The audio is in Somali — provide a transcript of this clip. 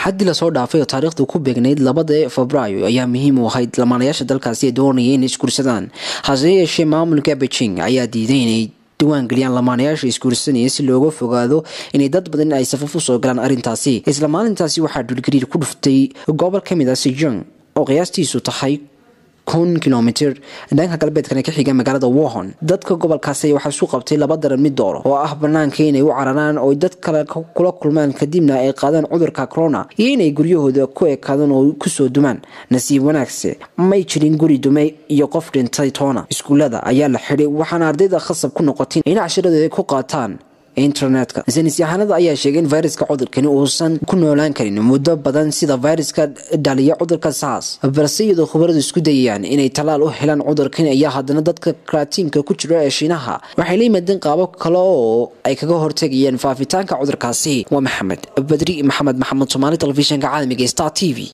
axaddii lasoo dhaafay oo taariikhdu ku beegnayd labada febraayo ayaa muhiim u ahayd lamaanayaasha dalkaasi ee doonaya inay isguursadaan hase yeeshee maamulka beijing ayaa diiday inay diwaan geliyaan lamaanayaasha isguursanaya si looga fogaado inay dad badan ay safaf usoo galaan arrintaasi isla maalintaasi waxaa dhulgariir ku dhuftay gobol ka mid ah sijong oo qiyaastiisu tahay kun kilomitr dhanka galbeedkana ka xiga magaalada wohon dadka gobolkaasi waxaa isu qabtay laba daran mid dooro oo ah banaanka inay u cararaan oo dad kale kula kulmaan kadibna ay qaadaan cudurka corona iyo inay guryahooda ku ekaadaan oo kusoo dumaan nasiib wanaagse may jirin guri dume iyo qof dhintay toona iskuullada ayaa la xidhay waxaana ardayda khasab ku noqotay in cashiradooda ku qaataan internetka saynis yahanada ayaa sheegay in viruska cudurkani uusan ku noolaan karin muddo badan sida viruska dhaliya cudurka saas balse iyadoo khubaradu isku dayayaan inay tallaal u helaan cudurkan ayaa haddana dadka karatiinka ku jira ee shiinaha waxay la yimaadeen qaabo kale oo ay kaga hortegayaan faafitaanka cudurkaasi waa maxamed badri maxamed maxamed soomaali telefishinka caalamiga star t v